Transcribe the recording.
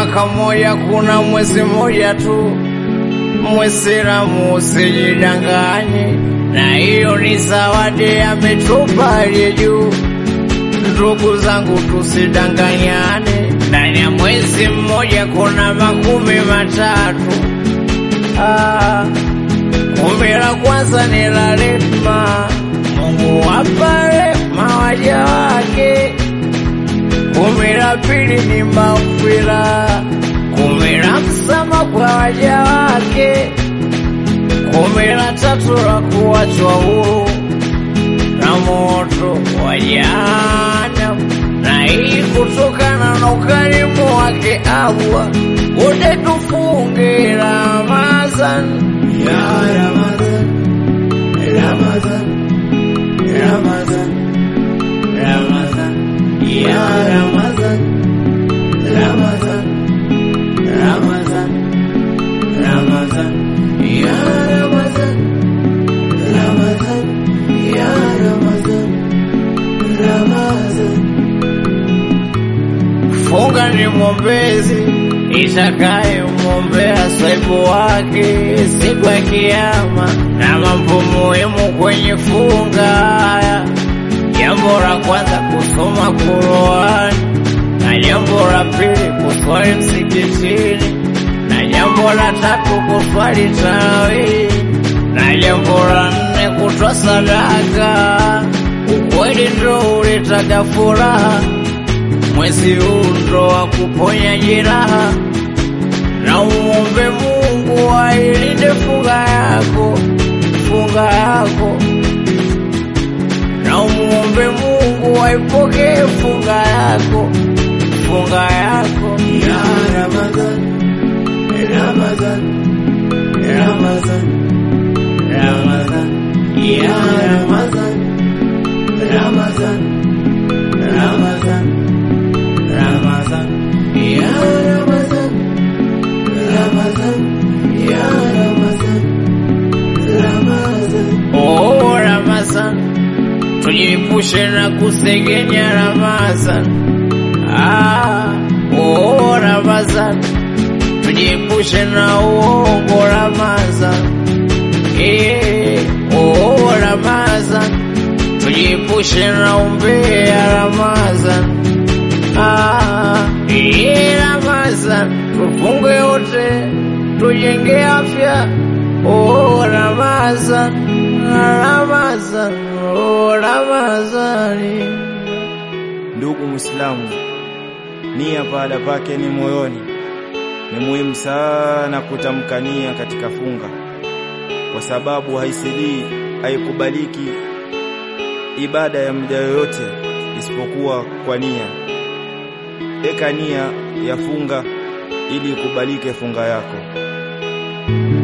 mwaka mmoja kuna mwezi mmoja tu. Mwisilamu usijidanganye, na hiyo ni zawadi ametupa aliye juu. Ndugu zangu, tusidanganyane, ndani ya mwezi mmoja kuna makumi matatu. Ah, kumi la kwanza ni la rehema, Mungu wapa rehema waja wake. Kumi la pili ni maghfira, kumi la msamaha kwa waja wake. Kumi la tatu la kuachwa huru na moto wa jahanamu, na hii kutokana na ukarimu wake Allah. Wote tufunge Ramadhan Ya Ramadhan, Ramadhan, Ramadhan, Ramadhan, Ya Ramadhan, Ramadhan, Ramadhan, Ramadhan, Ya Ramadhan, Ramadhan, Ya Ramadhan, Ramadhan. Funga ni mwombezi itakaye mwombea saibu wake siku ya Kiyama, na mambo muhimu kwenye funga. Jambo la kwanza kusoma Qur'an, na jambo la pili kuswali msikitini, na jambo la tatu kuswali tarawih, na jambo la nne kutoa sadaka. Ukweli ndo uletaga furaha mwezi huu ndo wa kuponya jeraha, na umuombe Mungu ailinde funga yako, funga yako, na umuombe Mungu aipokee funga yako, funga yako. Ya Ramadhan, Ramadhan, Ramadhan, Ramadhan, Ya Ramadhan, Ramadhan, Ramadhan, Ramadhan, Ya Ramadhan, Ramadhan, Ya Ramadhan, Ramadhan. Oh, Ramadhan, tujiepushe na kusengenya Ramadhan. Ah, oh, Ramadhan, tujiepushe na uongo Ramadhan. Eh, oh, Ramadhan, tujiepushe na umbea Ramadhan. Ah, eh, Ramadhan, tufunge wote, tujenge afya. Oh, Ramadhan, Ramadhan, oh, Ramadhani. Ndugu Muislamu, nia pahala pake ni moyoni. Ni muhimu sana kutamka nia katika funga, kwa sababu haisilii, haikubaliki ibada ya mja yoyote isipokuwa kwa nia. Eka nia ya funga ili ikubalike funga yako.